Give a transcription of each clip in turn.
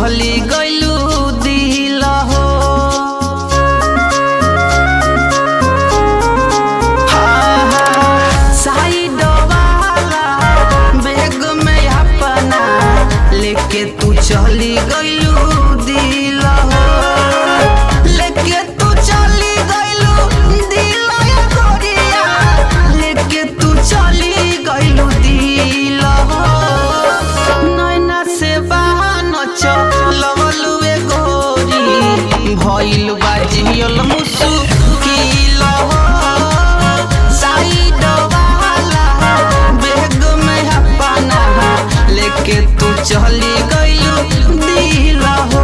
चली गइलू दिल हो साइड वाला बैग में अपना लेके तू चली गइलू दिल हो लेके तू चली गइलू दिल या गोरिया लेके तू चली गइलू दिल हो नैना से बहान चलवलू ए गोरी भइल बाजियल मुसुकिल हो साइड वाला बैग में अपना लेके तू चली गइलू दिल हो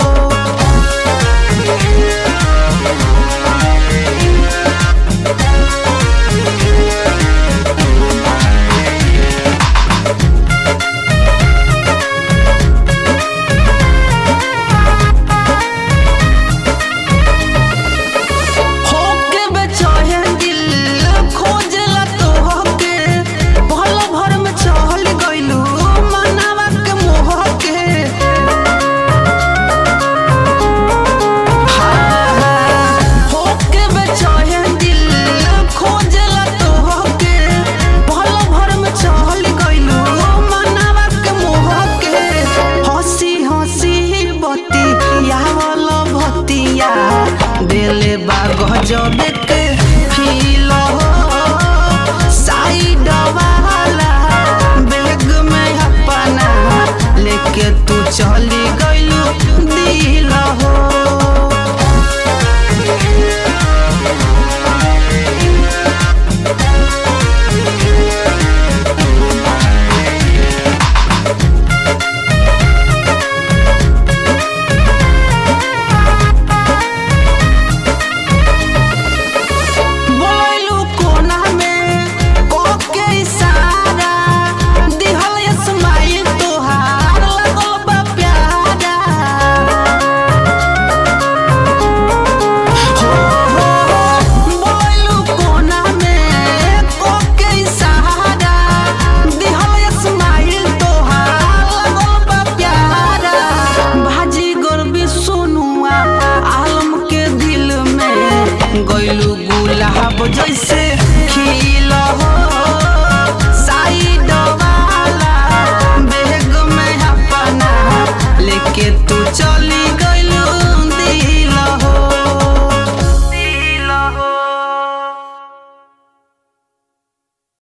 होके बेचैन दिल खोजला तोहके पल भर में चल गइलू मनावा के मोह के होके बेचैन दिल खोजला तोहके पल भर में चल गइलू मनावा के मोह के हंसी हंसी बतिया वाला भतिया दिले बा गजब